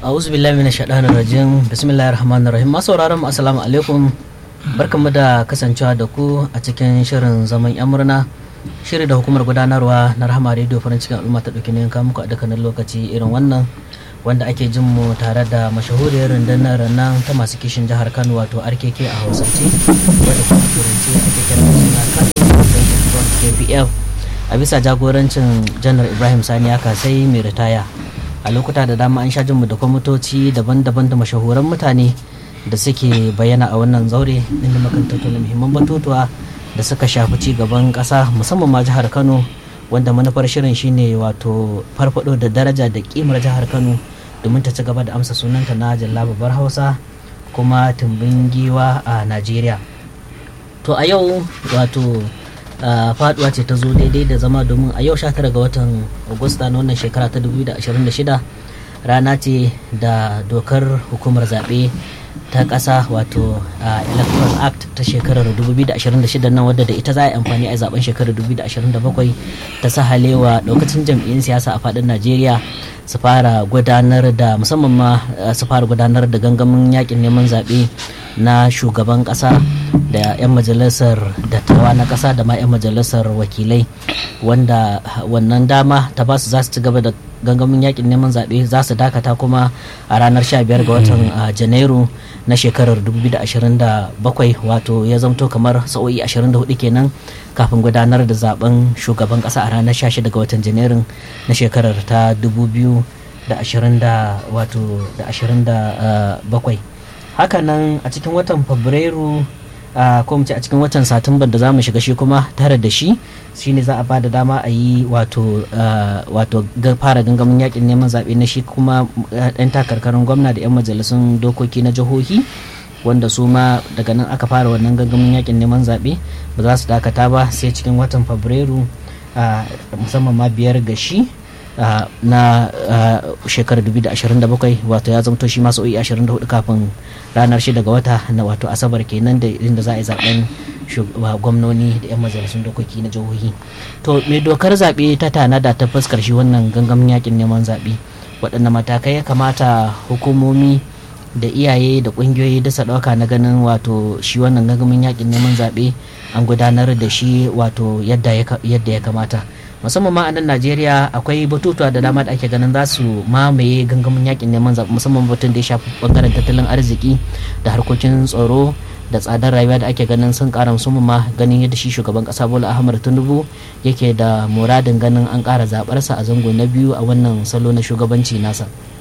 a'udhu billahi minash shaitanir rajim bismillahir rahmanir rahim masu sauraron mu assalamu alaikum barkanmu da kasancewa da ku a cikin shirin zaman yan murna shiri da hukumar gudanarwa na rahama radio farin cikin al'umma ta dauki ne muku a dukkanin lokaci irin wannan wanda ake jin mu tare da mashahuriyar rundunar nan ta masu kishin jihar Kano wato RKK a Hausance wadda kuma turanci ake kira da suna Kano Front KPF a bisa jagorancin janar Ibrahim Sani ya kasai mai ritaya a lokuta da dama an sha jinmu da kwamitoci daban-daban da mashahuran mutane da suke bayyana a wannan zaure inda makan tattauna muhimman batutuwa da suka shafi ci gaban ƙasa musamman ma jihar kano wanda manufar shirin shine wato farfado da daraja da kimar jihar kano domin ta ci gaba da amsa sunanta na jalla babbar hausa kuma tumbin giwa a najeriya to a yau wato Uh, faduwa ce ta zo daidai da zama domin a yau 19 ga watan agusta na wannan shekara ta 2026 rana ce da dokar hukumar zaɓe ta ƙasa wato uh, electoral act ta shekarar 2026 nan wadda da ita za a yi amfani a zaben shekarar 2027 ta sahalewa ɗaukacin jam'iyyun siyasa a faɗin najeriya su fara gudanar da musamman ma uh, su fara gudanar da gangamin yakin neman zaɓe na shugaban ƙasa da 'yan majalisar dattawa na ƙasa da ma 'yan majalisar wakilai wanda wannan dama ta ba su za su ci gaba da gangamin yakin neman zaɓe za su dakata kuma a ranar 15 ga watan janairu na shekarar 2027 wato ya zamto kamar sa'o'i 24 kenan kafin gudanar da zaben shugaban ƙasa a ranar 16 ga watan janairun na shekarar ta 2027 hakanan a cikin watan fabrairu Uh, ko ce a cikin watan satumbar da za mu shiga shi kuma tare da shi shine za a ba da dama a yi wato uh, wato fara gangamin yakin neman zaɓe na shi kuma ɗan takarkarin gwamna da 'yan majalisun dokoki na jihohi wanda su ma daga nan aka fara wannan gangamin yakin neman zaɓe ba za su dakata ba sai cikin watan fabrairu uh, musamman ma biyar ga shi Uh, na uh, shekarar 2027 wato ya zamto shi masu 24 kafin ranar 6 ga wata na wato asabar kenan da inda za a yi zaben gwamnoni da 'yan majalisun dokoki na jihohi to mai dokar zaɓe ta tanada ta fuskar shi wannan gangamin yakin neman zaɓe waɗanne matakai ya kamata hukumomi da iyaye da ƙungiyoyi da ɗauka na ganin wato shi wannan gangamin yakin neman zaɓe an gudanar da shi wato yadda ya kamata musamman ma a nan najeriya akwai batutuwa da dama da ake ganin za su mamaye gangamin yakin neman zaɓe musamman batun da ya shafi bangaren tattalin arziki da harkokin tsaro da tsadar rayuwa da ake ganin sun kara musamman ma ganin yadda shi shugaban kasa bola ahmad tinubu yake da muradin ganin an kara zaɓarsa a zango na biyu a wannan salo na shugabanci nasa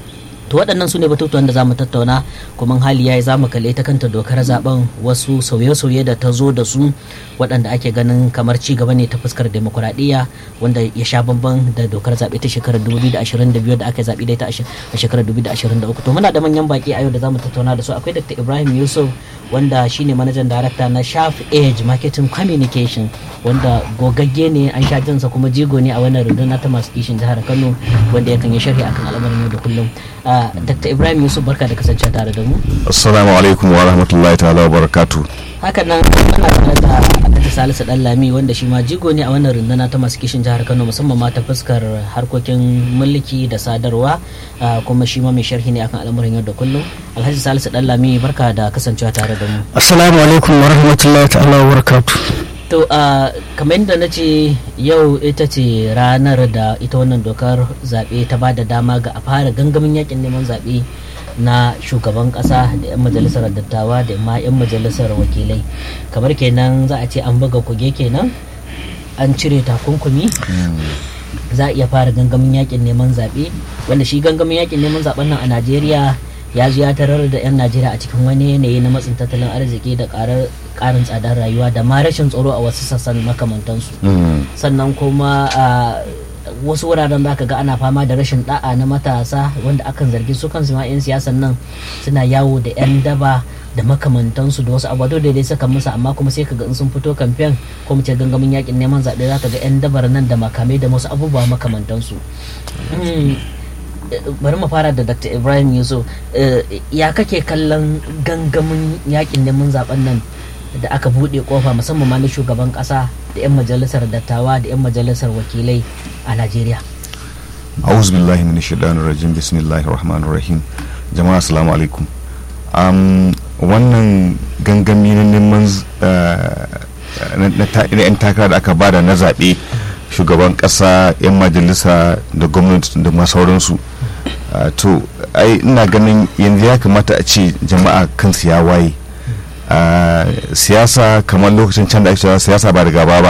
to waɗannan su ne batutuwan da za mu tattauna kuma hali ya yi za mu kalle ta kanta dokar zaben wasu sauye-sauye da ta zo da su waɗanda ake ganin kamar ci gaba ne ta fuskar demokuraɗiyya wanda ya sha bamban da dokar zaɓe ta shekarar 2022 da aka zaɓi da ita a shekarar 2023 to muna da manyan baƙi a yau da za mu tattauna da su akwai dr ibrahim yusuf wanda shine manajan darakta na sharp age marketing communication wanda gogagge ne an sha jinsa kuma jigo ne a wannan runduna ta masu kishin jihar kano wanda yakan yi sharhi akan al'amarin yau da kullum dr ibrahim yusuf barka da kasancewa tare da mu assalamu alaikum wa rahmatullahi ta'ala wa barakatu haka nan ana tare da alhaji salisu dan lami wanda shi ma jigo ne a wannan runduna ta masu kishin jihar kano musamman ma ta fuskar harkokin mulki da sadarwa kuma shi ma mai sharhi ne akan al'amuran yau da kullum alhaji salisu dan lami barka da kasancewa tare da mu assalamu alaikum wa rahmatullahi ta'ala wa barakatu to uh, kamar yadda na ce yau ita ce ranar da ita wannan dokar zaɓe ta ba da dama ga a fara gangamin yakin neman zaɓe na shugaban ƙasa da 'yan majalisar dattawa da ma 'yan majalisar wakilai kamar kenan za a ce an buga kuge kenan an cire takunkumi za a iya fara gangamin yakin neman zaɓe wanda shi gangamin yakin neman zaɓen nan a najeriya ya zo ya tarar da 'yan najeriya a cikin wani yanayi na matsin tattalin arziki da karin tsadar rayuwa da ma rashin tsaro a wasu sassan makamantansu sannan kuma wasu wuraren za ka ga ana fama da rashin da'a na matasa wanda akan zargi su kansu ma 'yan siyasan nan suna yawo da 'yan daba da makamantansu da wasu abubuwa da dai saka musu amma kuma sai ka ga in sun fito kamfen ko mu ce gangamin yakin neman zaɓe za ka ga 'yan dabar nan da makamai da wasu abubuwa makamantansu bari mu fara da dr ibrahim yusuf ya kake kallon gangamin yakin neman zaben nan da aka buɗe kofa musamman ma na shugaban ƙasa da 'yan majalisar dattawa da 'yan majalisar wakilai a najeriya a'udhu billahi minash shaitanir rajim bismillahir rahmanir rahim jama'a assalamu alaikum um, wannan gangami na neman na 'yan takara da aka bada na zaɓe shugaban ƙasa 'yan majalisa da gwamnati da masauransu uh, to ai ina ganin yanzu ya kamata a ce jama'a kansu ya waye uh, siyasa kamar lokacin can da ake cewa siyasa ba da gaba ba